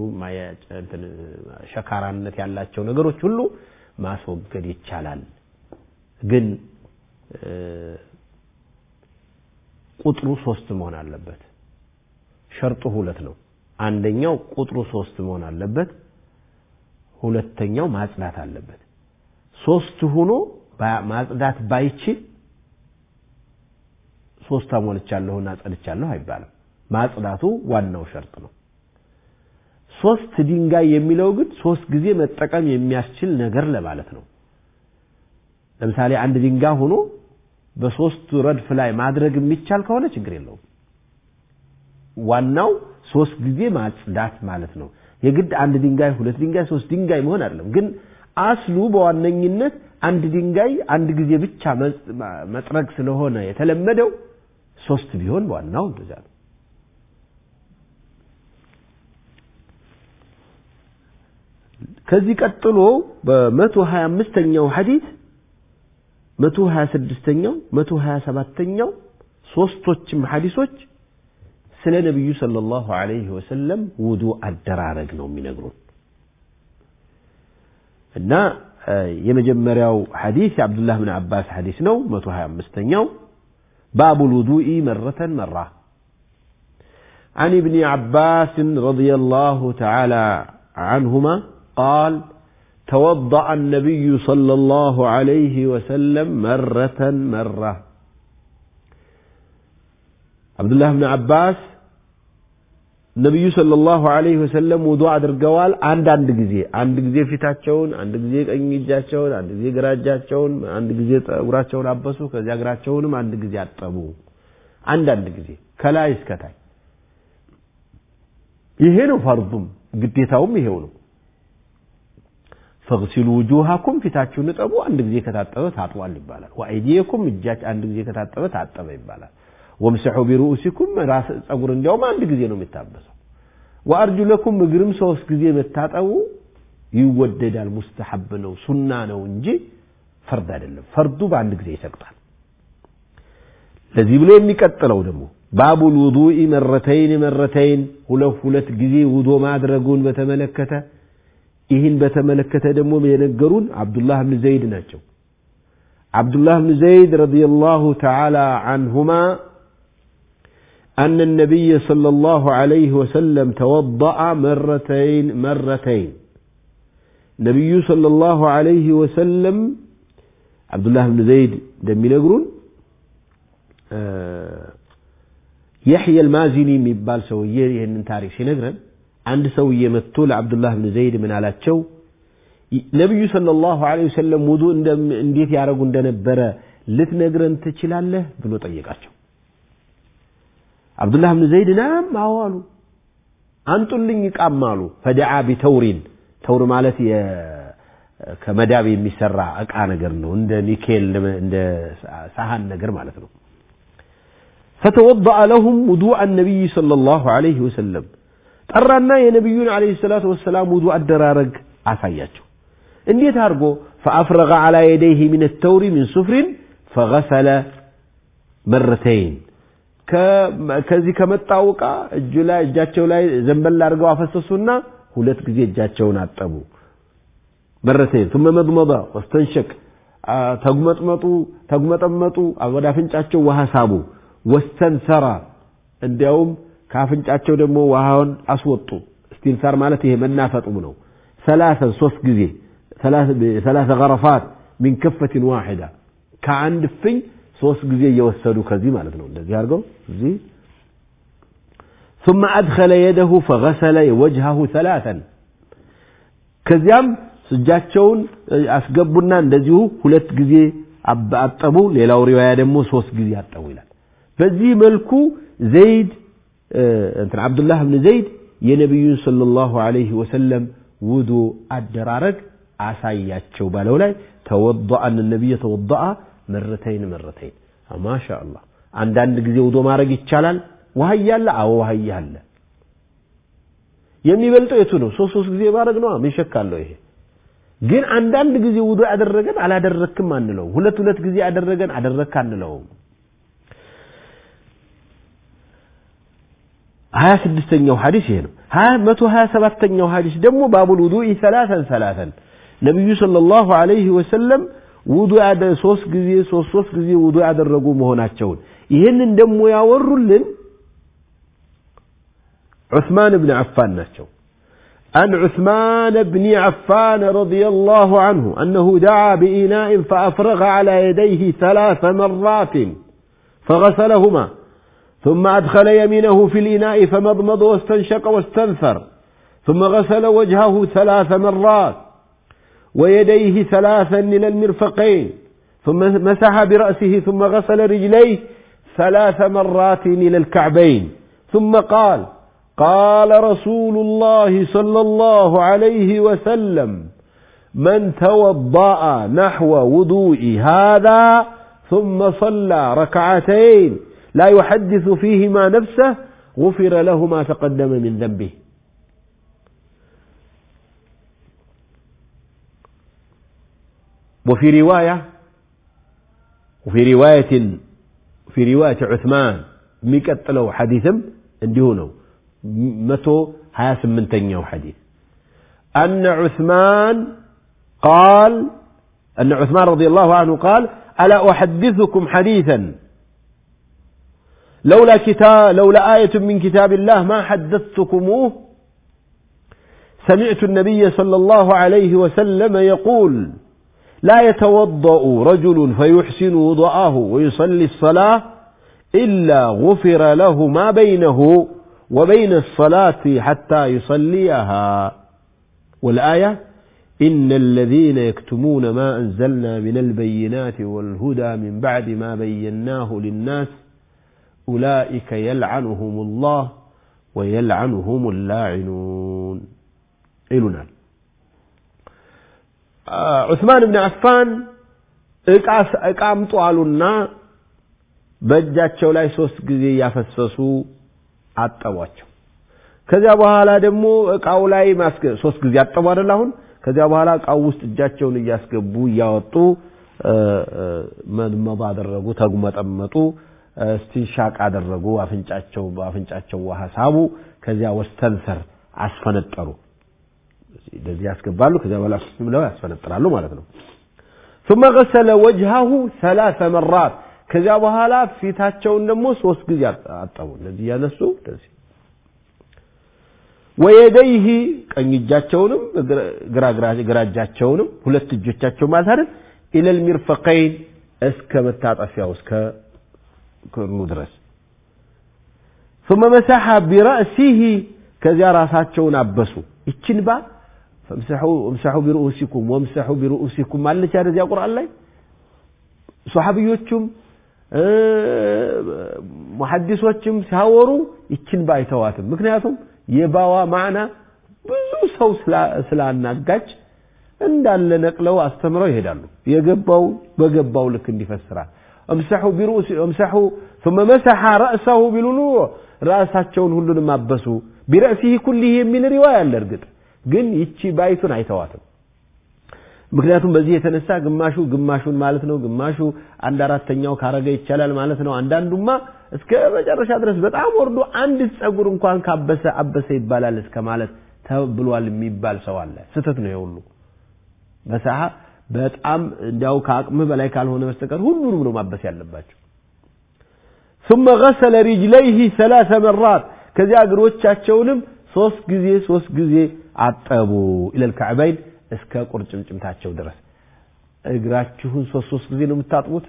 Speaker 4: ሸካራነት ያላቸው ነገሮች ሁሉ ማስወገድ ይቻላል። ግን ቁጥሩ ሶስት መሆን አለበት። ሸርጡ ሁለት ነው። አንደኛው ቁጥሩ ሶስት መሆን አለበት። ሁለተኛው ማጽዳት አለበት። ሶስት ሆኖ ማጽዳት ባይችል ሶስት አሞልቻለሁና አጸድቻለሁ አይባልም። ማጽዳቱ ዋናው ሸርጥ ነው። ሶስት ድንጋይ የሚለው ግን ሶስት ጊዜ መጠቀም የሚያስችል ነገር ለማለት ነው። ለምሳሌ አንድ ድንጋይ ሆኖ በሶስቱ ረድፍ ላይ ማድረግ የሚቻል ከሆነ ችግር የለውም። ዋናው ሶስት ጊዜ ማጽዳት ማለት ነው። የግድ አንድ ድንጋይ፣ ሁለት ድንጋይ፣ ሶስት ድንጋይ መሆን አይደለም። ግን አስሉ በዋነኝነት አንድ ድንጋይ አንድ ጊዜ ብቻ መጥረግ ስለሆነ የተለመደው ሶስት ቢሆን ዋናው እንደዛ ነው። ከዚህ ቀጥሎ በመቶ ሀያ አምስተኛው ሐዲት መቶ ሀያ ስድስተኛው መቶ ሀያ ሰባተኛው ሶስቶችም ሐዲሶች ስለ ነቢዩ ሰለላሁ ዐለይሂ ወሰለም ውዱ አደራረግ ነው የሚነግሩን እና የመጀመሪያው ሐዲስ የአብዱላህ ብን አባስ ሐዲስ ነው መቶ ሀያ አምስተኛው باب الوضوء مرة مرة عن ابن عباس رضي الله تعالى عنهما قال توضأ النبي صلى الله عليه وسلم مرة مرة عبد الله بن عباس ነቢዩ ሰለላሁ ዐለይሂ ወሰለም ውዱ አድርገዋል። አንድ አንድ ጊዜ አንድ ጊዜ ፊታቸውን፣ አንድ ጊዜ ቀኝ እጃቸውን፣ አንድ ጊዜ ግራ እጃቸውን፣ አንድ ጊዜ ጠጉራቸውን አበሱ፣ ከዚያ እግራቸውንም አንድ ጊዜ አጠቡ። አንድ አንድ ጊዜ ከላይ እስከታይ። ይሄ ነው ፈርዱም ግዴታውም ይሄው ነው። ፈግሲሉ ውጁሃኩም ፊታችሁን እጠቡ፣ አንድ ጊዜ ከታጠበ ታጥቧል ይባላል። ወአይዲየኩም እጃች አንድ ጊዜ ከታጠበ ታጠበ ይባላል። ወምሰሑ ቢሩኡሲኩም ራስ ጸጉር እንዲያውም አንድ ጊዜ ነው የሚታበሰው። ወአርጁለኩም እግርም ሶስት ጊዜ መታጠቡ ይወደዳል፣ ሙስተሐብ ነው፣ ሱና ነው እንጂ ፈርድ አይደለም። ፈርዱ በአንድ ጊዜ ይሰቅጣል። ለዚህ ብሎ የሚቀጥለው ደግሞ ባቡል ውዱኢ መረተይን መረተይን ሁለት ሁለት ጊዜ ውዶ ማድረጉን በተመለከተ ይህን በተመለከተ ደግሞ የነገሩን አብዱላህ ብን ዘይድ ናቸው። አብዱላህ ብን ዘይድ ረዲየላሁ ተዓላ አንሁማ أن النبي صلى الله عليه وسلم توضأ مرتين مرتين نبي صلى الله عليه وسلم عبد الله بن زيد دم ينقرون يحيى المازني የሚባል ሰውዬ ይህንን ታሪክ ሲነግረን አንድ ሰውዬ መጥቶ ለአብዱላህ ብን ዘይድ ምን አላቸው ነቢዩ ሰለላሁ ዐለይሂ ወሰለም ውዱ እንዴት ያደረጉ እንደነበረ ልትነግረን ትችላለህ ብሎ ጠየቃቸው አብዱላህ ብን ዘይድ ናም አዎ አሉ አንጡልኝ እቃም አሉ ፈደዓ ቢተውሪን ተውር ማለት ከመዳብ የሚሰራ እቃ ነገር ነው እንደ ኒኬል እንደ ሳሃን ነገር ማለት ነው فتوضأ لهم وضوء النبي صلى الله عليه وسلم ጠራና የነቢዩን عليه الصلاة والسلام ውዱእ አደራረግ አሳያቸው እንዴት አድርጎ فأفرغ على يديه من التور من صفر فغسل مرتين ከዚህ ከመጣው ዕቃ እጁ ላይ እጃቸው ላይ ዘንበል አድርገው አፈሰሱና ሁለት ጊዜ እጃቸውን አጠቡ መረተይን ثم መضመض واستنشق ተጉመጥመጡ ተጉመጠመጡ ወደ አፍንጫቸው ውሃ ሳቡ ወስተንሰራ እንዲያውም ከአፍንጫቸው ደግሞ ውሃውን አስወጡ እስቲንሳር ማለት ይሄ መናፈጡም ነው ሰላሰን ሶስት ጊዜ ثلاث غرفات من كفة واحدة كعند فين ሶስት ጊዜ እየወሰዱ ከዚህ ማለት ነው እንደዚህ አድርገው እዚህ ثم أدخل يده فغسل وجهه ثلاثا ከዚያም እጃቸውን አስገቡና እንደዚሁ ሁለት ጊዜ አጠቡ ሌላው ሪዋያ ደግሞ ሶስት ጊዜ አጠቡ ይላል በዚህ መልኩ ዘይድ እንትን አብዱላህ ብን ዘይድ የነቢዩን ሰለላሁ ዐለይሂ ወሰለም ውዱ አደራረግ አሳያቸው ባለው ላይ ተወضأ أن النبي توضأ مرتين مرتين ما شاء الله አንዳንድ ጊዜ ውዶ ማድረግ ይቻላል ውሃ እያለ አዎ ውሃ እያለ የሚበልጠው የቱ ነው ሶስት ሶስት ጊዜ ማድረግ ነው ምን ሸክ አለው ይሄ ግን አንዳንድ ጊዜ ውዶ ያደረገን አላደረክም አንለው ሁለት ሁለት ጊዜ ያደረገን አደረክ አንለውም ሀያ ስድስተኛው ሐዲስ ይሄ ነው መቶ ሀያ ሰባተኛው ሐዲስ ደግሞ ባቡል ውዱኢ ሰላተን ሰላተን ነቢዩ ሰለላሁ ዐለይሂ ወሰለም ውዱ ሶስት ጊዜ ሶስት ሶስት ጊዜ ውዱ ያደረጉ መሆናቸውን ይህንን ደግሞ ያወሩልን ዑስማን ብን አፋን ናቸው عن عثمان بن عفان رضي الله عنه أنه دعا بإناء فأفرغ على يديه ثلاث مرات فغسلهما ثم أدخل يمينه في الإناء فمضمض واستنشق واستنثر ثم غسل وجهه ثلاث مرات ويديه ثلاثا إلى المرفقين ثم مسح برأسه ثم غسل رجليه ثلاث مرات إلى الكعبين ثم قال قال رسول الله صلى الله عليه وسلم من توضأ نحو وضوء هذا ثم صلى ركعتين لا يحدث فيهما نفسه غفر له ما تقدم من ذنبه وفي رواية وفي رواية في رواية عثمان ميقتلوا حديثم اندهونو متو هاس من تنيو حديث أن عثمان قال أن عثمان رضي الله عنه قال ألا أحدثكم حديثا لولا كتاب لولا آية من كتاب الله ما حدثتكموه سمعت النبي صلى الله عليه وسلم يقول لا يتوضأ رجل فيحسن وضعه ويصلي الصلاة إلا غفر له ما بينه وبين الصلاة حتى يصليها والآية إن الذين يكتمون ما أنزلنا من البينات والهدى من بعد ما بيناه للناس أولئك يلعنهم الله ويلعنهم اللاعنون إلنا ዑስማን ብን አፋን እቃ አምጡ አሉና በእጃቸው ላይ ሶስት ጊዜ እያፈሰሱ አጠቧቸው ከዚያ በኋላ ደግሞ እቃው ላይ ሶስት ጊዜ አጠቡ አይደል አሁን ከዚያ በኋላ እቃው ውስጥ እጃቸውን እያስገቡ እያወጡ መድመض አደረጉ ተጉመጠመጡ ስቲንሻቅ አደረጉ አፍንጫቸው በአፍንጫቸው ውሃ ሳቡ ከዚያ ወስተንሰር አስፈነጠሩ እንደዚህ ያስገባሉ ከዚያ በኋላ ብለው ያስፈነጥራሉ ማለት ነው ثم غسل وجهه ثلاث مرات ከዚያ በኋላ ፊታቸውን ደግሞ ሶስት ጊዜ አጠቡ እንደዚህ ያነሱ እንደዚህ ወየደይህ ቀኝ እጃቸውንም ግራ እጃቸውንም ሁለት እጆቻቸው ማለት አይደል ኢለል ሚርፈቀይን እስከ መታጠፊያው እስከ ክርኑ ድረስ ثم مسح برأسه ከዚያ ራሳቸውን አበሱ ይችን ባ እምሰሑ ቢርኡሲኩም ወምሰሑ ቢርኡሲኩም አለች ያደዚያ ቁርአን ላይ ሶሐብዮቹም ሙሐዲሶችም ሲያወሩ ይችን ባ አይተዋትም ምክንያቱም የባዋ ማዕና ብዙ ሰው ስላናጋች እንዳለ ነቅለው አስተምረው ይሄዳሉ የገባው በገባው ልክ እንዲፈስራል እምሰሑ ቢርኡሲ እምሰሑ ثم مسح رأسه ቢሉኑ ራሳቸውን ሁሉንም አበሱ ቢረእሲህ ኩሊህ የሚል ሪዋያ አለ እርግጥ ግን ይቺ ባይቱን አይተዋትም ምክንያቱም በዚህ የተነሳ ግማሹ ግማሹን ማለት ነው ግማሹ አንድ አራተኛው ካረገ ይቻላል ማለት ነው አንዳንዱማ እስከ መጨረሻ ድረስ በጣም ወርዶ አንድ ጸጉር እንኳን ካበሰ አበሰ ይባላል እስከ ማለት ተብሏል የሚባል ሰው አለ ስተት ነው የሁሉ በሰሃ በጣም እንዲያው ከአቅምህ በላይ ካልሆነ በስተቀር ሁሉንም ነው ማበስ ያለባቸው ثم غسل رجليه ثلاث مرات ከዚያ እግሮቻቸውንም ሶስት ጊዜ ሶስት ጊዜ አጠቡ ኢለል ከዕበይን እስከ ቁርጭምጭምታቸው ድረስ እግራችሁን ሶስት ሶስት ጊዜ ነው የምታጥቡት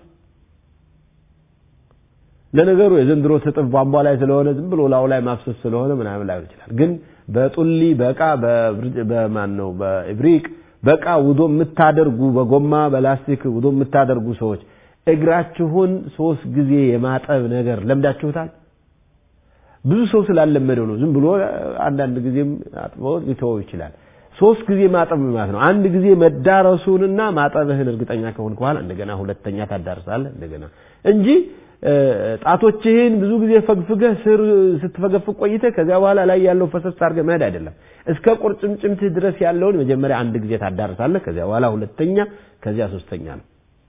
Speaker 4: ለነገሩ የዘንድሮ ትጥፍ ቧንቧ ላይ ስለሆነ ዝም ብሎ ላው ላይ ማፍሰስ ስለሆነ ምናምን ላይሆን ይችላል ግን በጡሊ በእቃ በማን ነው በኢብሪቅ በእቃ ውዶ የምታደርጉ በጎማ በላስቲክ ውዶ የምታደርጉ ሰዎች እግራችሁን ሶስት ጊዜ የማጠብ ነገር ለምዳችሁታል ብዙ ሰው ስላለመደው ነው ዝም ብሎ አንዳንድ ጊዜም አጥበው ሊተወው ይችላል ሶስት ጊዜ ማጠብ ማለት ነው አንድ ጊዜ መዳረሱንና ማጠብህን እርግጠኛ ከሆንክ በኋላ እንደገና ሁለተኛ ታዳርሳለህ እንደገና እንጂ ጣቶችህን ብዙ ጊዜ ፈግፍገህ ስር ስትፈገፍግ ቆይተህ ከዚያ በኋላ ላይ ያለው ፈሰስ አድርገህ መሄድ አይደለም እስከ ቁርጭምጭምትህ ድረስ ያለውን መጀመሪያ አንድ ጊዜ ታዳርሳለህ ከዚያ በኋላ ሁለተኛ ከዚያ ሶስተኛ ነው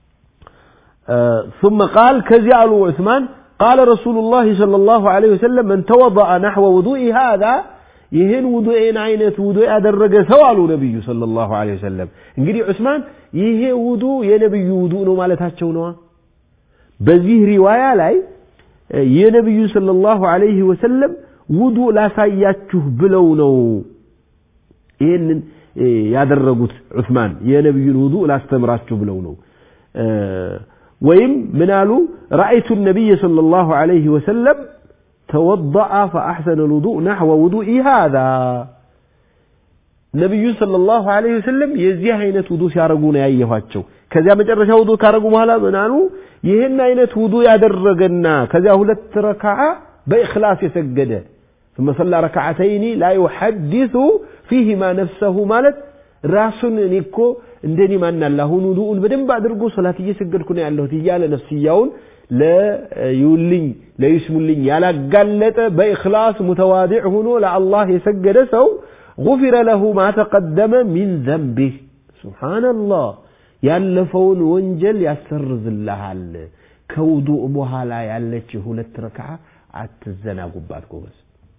Speaker 4: ثم قال كذي قالوا عثمان قال رسول الله صلى الله عليه وسلم من توضأ نحو وضوء هذا ይህን ውዱኤን አይነት ውዱ ያደረገ ሰው አሉ ነብዩ ሰለላሁ ዐለይሂ ወሰለም እንግዲህ ዑስማን ይሄ ውዱ የነብዩ ውዱ ነው ማለታቸው ነዋ በዚህ ሪዋያ ላይ የነብዩ ሰለላሁ ዐለይሂ ወሰለም ውዱ ላሳያችሁ ብለው ነው ይህንን ያደረጉት ዑስማን የነብዩን ውዱ ላስተምራችሁ ብለው ነው ወይም ምን አሉ ረአይቱ ነቢይ ሰለላሁ ዐለይሂ ወሰለም توضأ فأحسن الوضوء نحو وضوء هذا ነቢዩ ሰለላሁ ዐለይሂ ወሰለም የዚህ አይነት ውዱ ሲያደርጉ ነው ያየኋቸው ከዚያ መጨረሻ ውዱ ካደረጉ በኋላ ምን አሉ ይህን አይነት ውዱ ያደረገና ከዚያ ሁለት ረካዓ በኢኽላስ የሰገደ ثم صلى ركعتين لا يحدث فيهما نفسه ማለት ራሱን እኔ እኮ እንደኔ ማናለ አሁን ውዱኡን በደንብ አድርጎ ሶላት እየሰገድኩ ነው ያለሁት እያለ ነፍስያውን ለይውልኝ ለይስሙልኝ ያላጋለጠ በኢኽላስ ሙተዋዲዕ ሆኖ ለአላህ የሰገደ ሰው ጉፊረ ለሁ ማ ተቀደመ ሚን ዘንቢህ ሱብሓነላህ ያለፈውን ወንጀል ያሰርዝልሃል ከውዱእ በኋላ ያለች ሁለት ረክዓ አትዘናጉባት ጎበዝ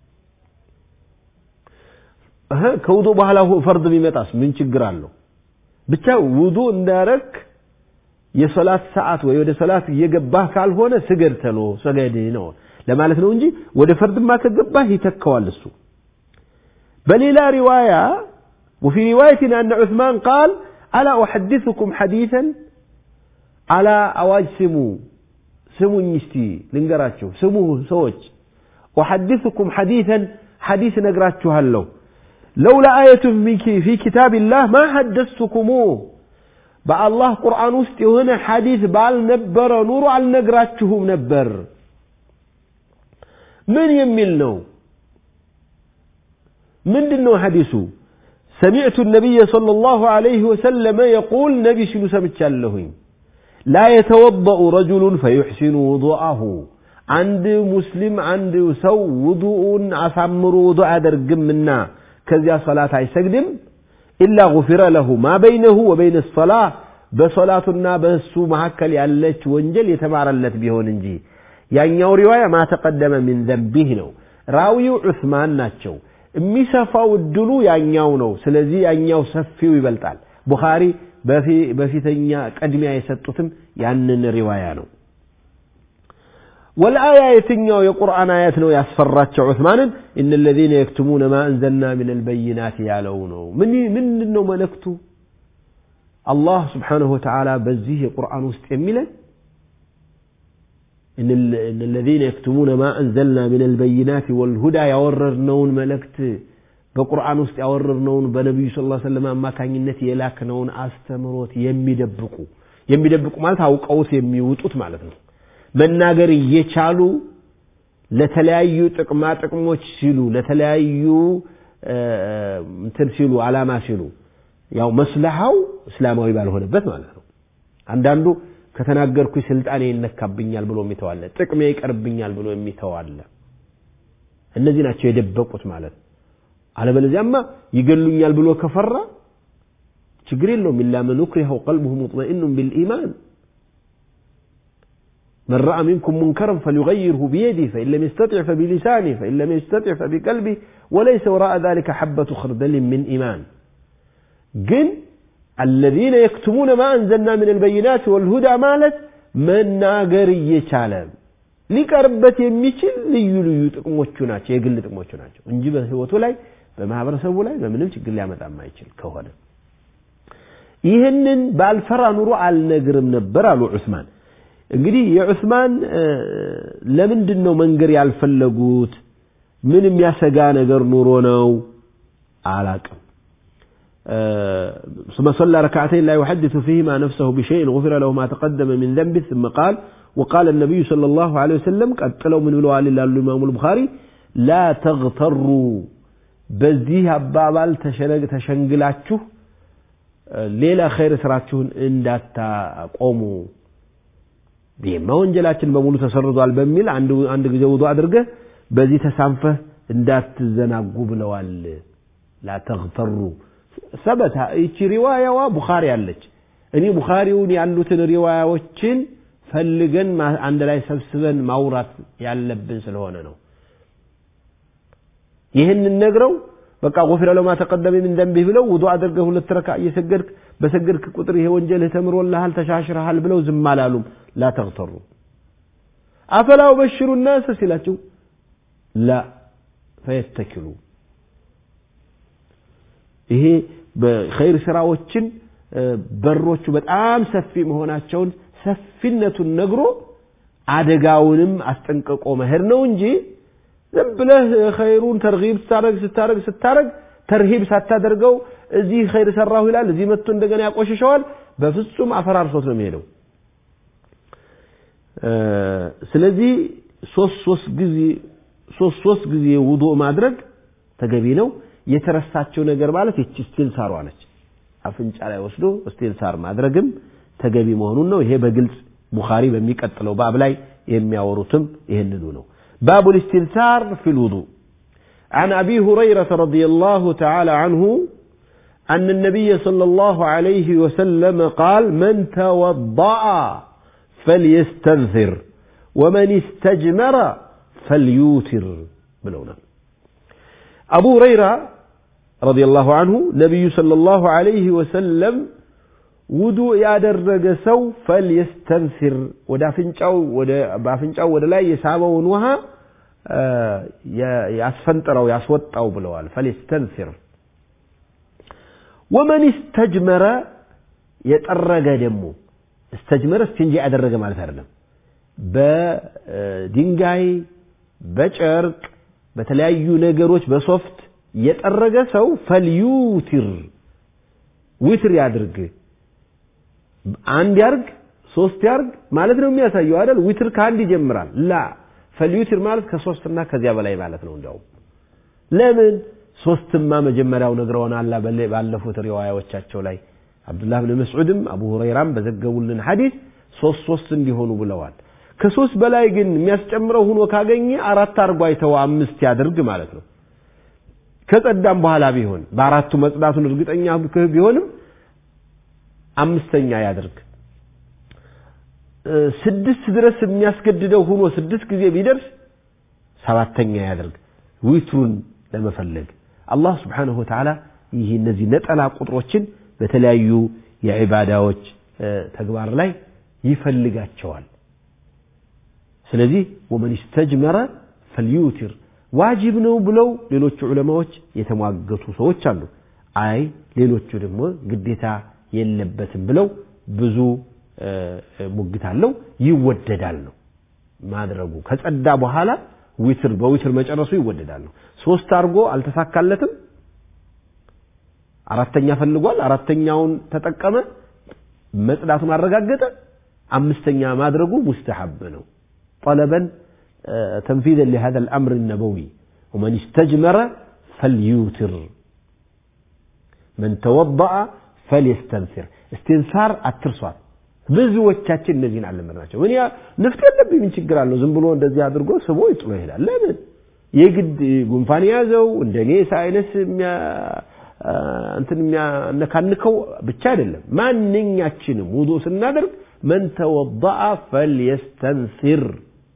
Speaker 4: ከውዱእ በኋላ ፈርድ ቢመጣስ ምን ችግር አለው ብቻ ውዱእ እንዳረክ የሶላት ሰዓት ወይ ወደ ሶላት እየገባህ ካልሆነ ስገድ ተሎ ሰገድ ነው ለማለት ነው እንጂ ወደ ፈርድማ ከገባህ ይተካዋል እሱ በሌላ ሪዋያ وفي رواية أن عثمان قال ألا أحدثكم حديثا على أواج سمو سمو نشتي لنقراتشو سمو سوج أحدثكم حديثا حديث نقراتشو هلو لولا آية في كتاب الله ما حدثتكموه በአላህ ቁርአን ውስጥ የሆነ ሐዲስ ባልነበረ ኑሮ አልነግራችሁም ነበር ምን የሚል ነው ምንድን ነው ሐዲሱ سمعت النبي صلى الله عليه وسلم يقول نبي شنو سمعت لا يتوضأ رجل فيحسن وضوءه عند مسلم عند سو وضوء أسمر وضوء أدرقمنا كذا صلاة يسقدم إلا غفر له ما بينه وبين الصلاة بصلاتنا بس مهكل ያለች ወንጀል የተማረለት ቢሆን እንጂ ያኛው ሪዋያ ما تقدم من ذنبه ነው ራዊው ዑስማን ናቸው የሚሰፋው እድሉ ያኛው ነው ስለዚህ ያኛው ሰፊው ይበልጣል ቡኻሪ በፊተኛ ቀድሚያ የሰጡትም ያንን ሪዋያ ነው والآية يتنيا يقرآن آيات نو يسفرات عثمانا إن الذين يكتمون ما أنزلنا من البينات يعلونه من من إنه ملكته الله سبحانه وتعالى بزيه قرآن استعملا إن, إن الذين يكتمون ما أنزلنا من البينات والهدى يورر نون ملكت በቁርአን ውስጥ ያወረርነውን በነቢዩ ስ ላ ሰለም አማካኝነት የላክነውን አስተምሮት የሚደብቁ የሚደብቁ ማለት አውቀውት የሚውጡት ማለት ነው መናገር እየቻሉ ለተለያዩ ጥቅማ ጥቅሞች ሲሉ ለተለያዩ እንትን ሲሉ አላማ ሲሉ ያው መስለሃው እስላማዊ ባልሆነበት ማለት ነው አንዳንዱ ከተናገርኩ ስልጣኔ ይነካብኛል ብሎ የሚተዋለ ጥቅሜ ይቀርብኛል ብሎ የሚተዋለ እነዚህ ናቸው የደበቁት ማለት አለበለዚያማ ይገሉኛል ብሎ ከፈራ ችግር የለውም ኢላ መን ኡክሪሀ ቀልቡሁ ሙጥመኢኑን ቢልኢማን من رأى منكم منكرا فليغيره بيده فإن لم يستطع فبلسانه فإن لم يستطع فبقلبه وليس وراء ذلك حبة خردل من إيمان جن الذين يكتمون ما أنزلنا من البينات والهدى مالت من ناقر يشالم ሊቀርበት የሚችል ልዩ ልዩ ጥቅሞቹ ናቸው የግል ጥቅሞቹ ናቸው እንጂ በህይወቱ ላይ በማህበረሰቡ ላይ በምንም ችግር ሊያመጣ የማይችል ከሆነ ይህንን ባልፈራ ኑሮ አልነግርም ነበር አሉ ዑስማን እንግዲህ የዑስማን ለምንድን ነው መንገር ያልፈለጉት ምን የሚያሰጋ ነገር ኑሮ ነው አላቅም ثم صلى ركعتين لا يحدث فيهما نفسه بشيء غفر له ما تقدم من ذنبه ثم قال وقال النبي صلى الله عليه وسلم قد قالوا من بلوال الله الإمام البخاري لا تغتروا በዚህ አባባል ተሸንግላችሁ ሌላ ኸይር ስራችሁን እንዳታቆሙ ይህማ ወንጀላችን በሙሉ ተሰርዟል በሚል አንድ ጊዜ ውዱ አድርገህ በዚህ ተሳንፈህ እንዳትዘናጉ ብለዋል ላተግተሩ ሰበታ ይቺ ሪዋያዋ ቡኻሪ አለች እኔ ቡኻሪውን ያሉትን ሪዋያዎችን ፈልገን አንድ ላይ ሰብስበን ማውራት ያለብን ስለሆነ ነው ይህንን ነግረው በቃ ጎፊረ ለማ ተቀደመ ምን ደንብህ ብለው ውዱ አድርገህ ሁለት ረካ እየሰገድክ በሰገድክ ቁጥር ይሄ ወንጀልህ ተምሮልሃል ተሻሽረሃል ብለው ዝም አላሉም ላ ተግተሩ አፈላው በሽሩ ናስ ሲላቸው ላ ፈየተኪሉ ይሄ በኸይር ስራዎችን በሮቹ በጣም ሰፊ መሆናቸውን ሰፊነቱን ነግሮ አደጋውንም አስጠንቅቆ መሄድ ነው እንጂ ዝም ብለህ ኸይሩን ተርሂብ ስታረግ ስታረግ ስታረግ ተርሂብ ሳታደርገው እዚህ ኸይር ሰራሁ ይላል እዚህ መጥቶ እንደገና ያቆሽሸዋል በፍጹም አፈራርሶት ነው የሚሄደው ስለዚህ ሶስት ሶስት ጊዜ ሶስት ሶስት ጊዜ ውዱእ ማድረግ ተገቢ ነው የተረሳቸው ነገር ማለት ይቺ ስቲልሳሯ ነች አፍንጫ ላይ ወስዶ ስቲልሳር ማድረግም ተገቢ መሆኑን ነው ይሄ በግልጽ ቡኻሪ በሚቀጥለው ባብ ላይ የሚያወሩትም ይህንኑ ነው باب الاستنثار في الوضوء عن أبي هريرة رضي الله تعالى عنه أن النبي صلى الله عليه وسلم قال من توضأ فليستنثر ومن استجمر فليوتر بلونا أبو هريرة رضي الله عنه نبي صلى الله عليه وسلم ውዱእ ያደረገ ሰው ፈልየስተንሲር ወደ አፍንጫው ወደ በአፍንጫው ወደ ላይ የሳበውን ውሃ ያስፈንጥረው ያስወጣው ብለዋል ፈልየስተንሲር ወመን እስተጅመረ የጠረገ ደግሞ እስተጅመረ እስቲንጂ ያደረገ ማለት አይደለም በድንጋይ በጨርቅ በተለያዩ ነገሮች በሶፍት የጠረገ ሰው ፈልዩቲር ዊትር ያድርግ አንድ ያርግ ሶስት ያርግ ማለት ነው የሚያሳየው አይደል ዊትር ከአንድ ይጀምራል ላ ፈልዩትር ማለት ከሶስትና ከዚያ በላይ ማለት ነው እንዲያውም ለምን ሶስትማ መጀመሪያው ነግረውናል ባለፉት ሪዋያዎቻቸው ላይ አብዱላህ ብን መስዑድም አቡ ሁረይራም በዘገቡልን ሐዲስ ሶስት ሶስት እንዲሆኑ ብለዋል ከሶስት በላይ ግን የሚያስጨምረው ሆኖ ካገኘ አራት አርጎ አይተው አምስት ያድርግ ማለት ነው ከጸዳም በኋላ ቢሆን በአራቱ መጽዳቱን እርግጠኛ ቢሆንም አምስተኛ ያድርግ ስድስት ድረስ የሚያስገድደው ሆኖ ስድስት ጊዜ ቢደርስ ሰባተኛ ያድርግ ዊትሩን ለመፈለግ አላህ ስብሓንሁ ወተዓላ ይህ እነዚህ ነጠላ ቁጥሮችን በተለያዩ የዒባዳዎች ተግባር ላይ ይፈልጋቸዋል ስለዚህ ወመን ስተጅመረ ፈልዩቲር ዋጅብ ነው ብለው ሌሎቹ ዑለማዎች የተሟገቱ ሰዎች አሉ አይ ሌሎቹ ደግሞ ግዴታ የለበትም ብለው ብዙ ሙግት አለው ይወደዳል ነው ማድረጉ ከጸዳ በኋላ ዊትር በዊትር መጨረሱ ይወደዳል ነው ሶስት አድርጎ አልተሳካለትም አራተኛ ፈልጓል አራተኛውን ተጠቀመ መጽዳቱን አረጋገጠ አምስተኛ ማድረጉ ሙስተሐብ ነው طلبا تنفيذا لهذا الأمر النبوي ومن استجمر فليوتر من توضأ ፈልየስተንሲር እስትንሳር አትርሷት ብዙዎቻችን እነዚህን አለመድናቸው እኔ ንፍጥ የለብኝ ምን ችግር አለው ዝም ብሎ እንደዚህ አድርጎ ስቦ ይጥሎ ይሄዳል ለምን የግድ ጉንፋን የያዘው እንደኔ ሳይነስ እንትን የሚያነካንከው ብቻ አይደለም ማንኛችንም ውዱ ስናደርግ መን ተወضአ ፈልየስተንሲር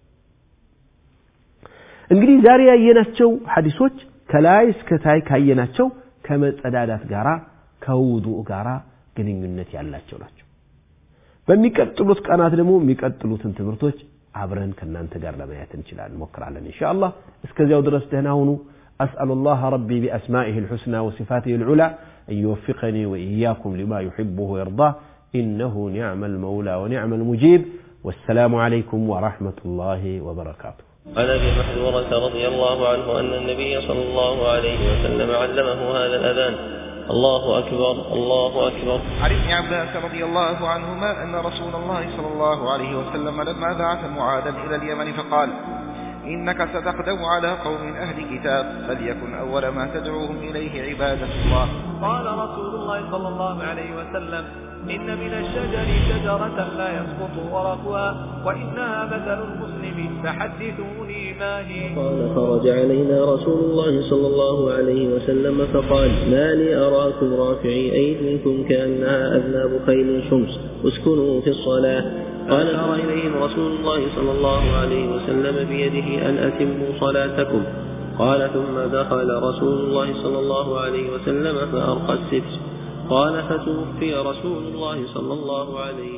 Speaker 4: እንግዲህ ዛሬ ያየናቸው ሐዲሶች ከላይ እስከታይ ካየናቸው ከመጸዳዳት ጋራ ከውዱእ ጋር ግንኙነት ያላቸው ናቸው በሚቀጥሉት ቀናት ደግሞ የሚቀጥሉትን ትምህርቶች አብረን ከእናንተ ጋር ለማየት እንችላለን እንሞክራለን እንሻ አላህ እስከዚያው ድረስ ደህና ሁኑ أسأل الله ربي بأسمائه الحسنى وصفاته العلى أن يوفقني وإياكم لما يحبه ويرضاه إنه نعم المولى ونعم المجيب والسلام عليكم ورحمة الله وبركاته
Speaker 1: عن ابي محذورة رضي الله عنه ان النبي صلى الله عليه وسلم علمه هذا الاذان الله اكبر الله اكبر
Speaker 2: عن ابن عباس رضي الله عنهما أن رسول الله صلى الله عليه وسلم لما بعث معاذا إلى اليمن فقال إنك ستقدم على قوم أهل كتاب فليكن أول ما تدعوهم إليه عبادة الله
Speaker 3: قال رسول الله صلى الله عليه وسلم إن من الشجر شجرة لا يسقط ورقها وإنها مثل المسلم فحدثوني ما هي
Speaker 1: قال خرج علينا رسول الله صلى الله عليه وسلم فقال ما لي أراكم رافعي أيديكم كأنها أذناب خيل شمس اسكنوا في الصلاة قال أشار إليهم رسول الله صلى الله عليه وسلم بيده أن أتموا صلاتكم قال ثم دخل رسول الله صلى الله عليه وسلم فأرقى الستر قال فتوفي رسول الله صلى الله عليه